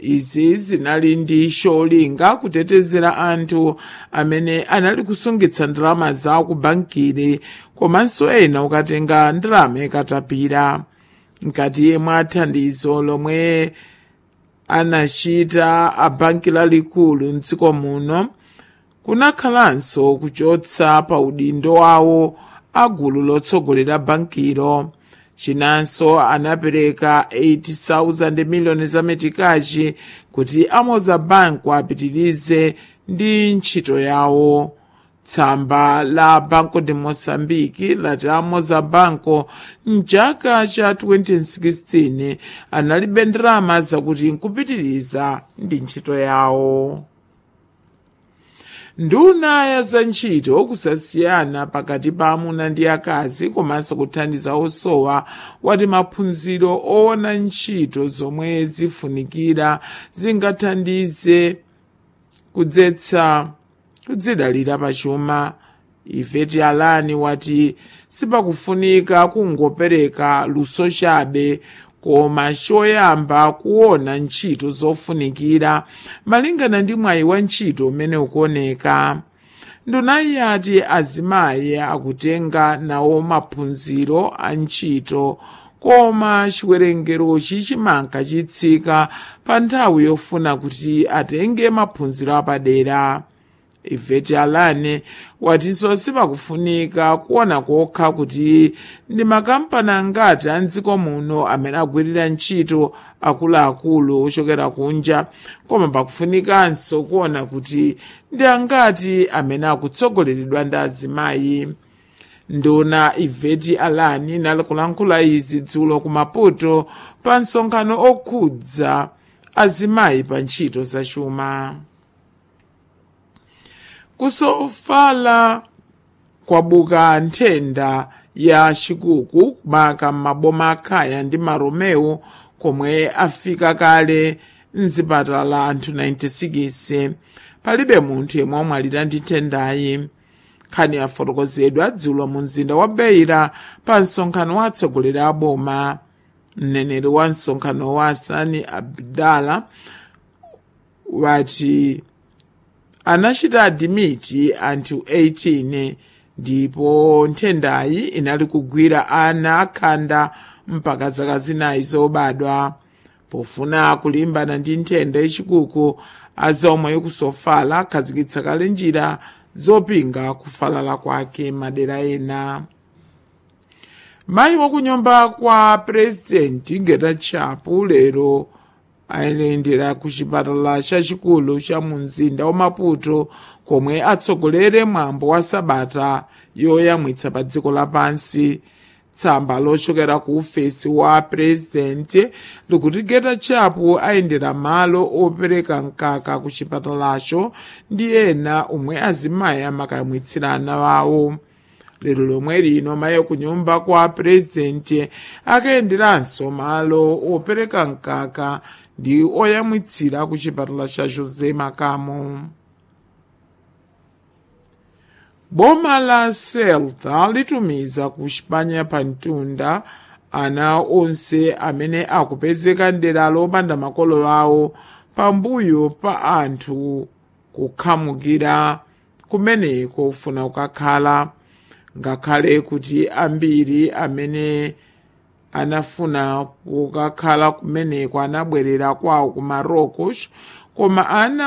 izi zinali ndi cholinga kutetezera anthu amene anali kusungitsa ndalama zawo ku bankiri komanso ena ukatenga ndalama ikatapira mkati mwa thandizo lomwe anachita a banki lalikulu mdziko muno kunakhalanso kuchotsa pa udindo wawo agulu lotsogolera bankiro chinanso anapereka 80,000 miliyoni za metikachi kuti amoza banku apitirize ndi ntchito yawo tsamba la banco de moçambique lati amoza banco mchaka cha 2016 analibe ndalama zakuti nkupitiriza ndi ntchito yawo nduna ya za ntchito kusasiyana pakati pa amuna ndi akazi komanso kuthandiza osowa wati maphunziro owona ntchito zomwe zifunikira zingathandize kudzetsa kudzidalira pachuma iveti alani wati sipakufunika kungopereka luso chabe koma choyamba kuona ntchito zofunikira malingana ndi mwayi wa ntchito umene ukuoneka ndunayi ati azimayi akutenga nawo maphunziro a ntchito koma chiwerengerochi chimanka chitsika pa nthawi yofuna kuti atenge maphunziro apadera iveti alane watinso sipakufunika kuona kokha kuti ndi makampani angati a mdziko muno amene agwirira ntchito akuluakulu ochokera kunja koma pakufunikanso kuona kuti ndi angati amene akutsogoleredwa ndi azimayi nduna iveti alani inali kulankhula izi dzulo ku maputo pa msonkhano okhudza azimayi pa ntchito zachuma kusofala kwabuka nthenda ya chikuku maka m'maboma akhaya ndi maromeo komwe afika kale mzipatala anthu 96 palibe munthu yemwe wamwalira ndi nthendayi nkhani yafotokozedwa dzulo mu mzinda wa beira pa msonkhano wa atsogoleri a boma mneneri wa msonkhano wa asani abdala wati anachita adimiti anthu 18 ndipo nthendayi inali kugwira ana akhanda mpaka zaka zinayi zobadwa pofuna kulimbana ndi nthenda yachikuku azomwe kusofala akhazikitsa kale njira zopinga kufalala kwake madera ena mayi wakunyumba kwa purezidenti getachapu lero ayendera ku chipatala chachikulu cha mu mzinda wa maputo komwe atsogolere mwambo wa sabata yoyamwitsa pa dziko lapansi tsamba lochokera ku ufesi wa purezidenti likuti getachapu ayendera malo opereka mkaka ku chipatalacho ndi ena omwe azimayi amakayamwitsira ana wawo lero lomwe lino mayi kunyumba kwa purezidenti akayenderanso malo opereka mkaka ndi oyamwitsira ku chipatala cha josé makamo boma la celta litumiza ku xipanya pa mtunda ana onse amene akupezeka mdera lopanda makolo awo pambuyo pa anthu kukhamukira kumeneko kufuna kukakhala ngakhale kuti ambiri amene anafuna kukakhala kumeneko anabwerera kwawo ku marocos koma ana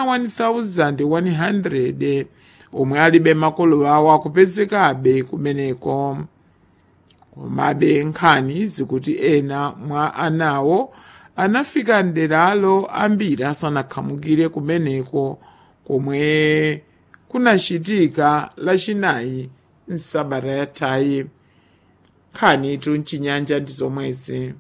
1100 omwe alibe makolo awo akupezekabe kumeneko komabe nkhani zikuti ena mwa anawo anafika mderalo ambiri asanakhamukire kumeneko komwe kunachitika lachinayi msabata yathayi nkhani tu mchinyanja ndi zomwezi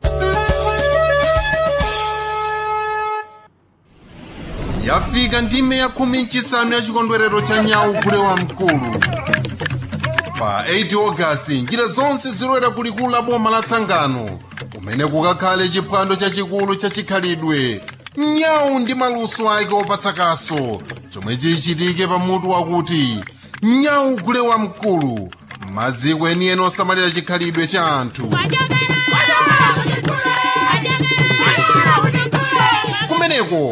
yafika ndime ya khumi mchisanu ya chikondwerero cha nyawu gule wa mkulu pa 8 ogasiti njira zonse zilowera kulikulu la boma la tsangano kumene kukakhale chiphwando chachikulu cha chikhalidwe nyawu ndi maluso ake opatsa kaso chomwe chichitike pamutu wakuti nyawu gule wa mkulu maziko enieni osamalira chikhalidwe cha anthu kumeneko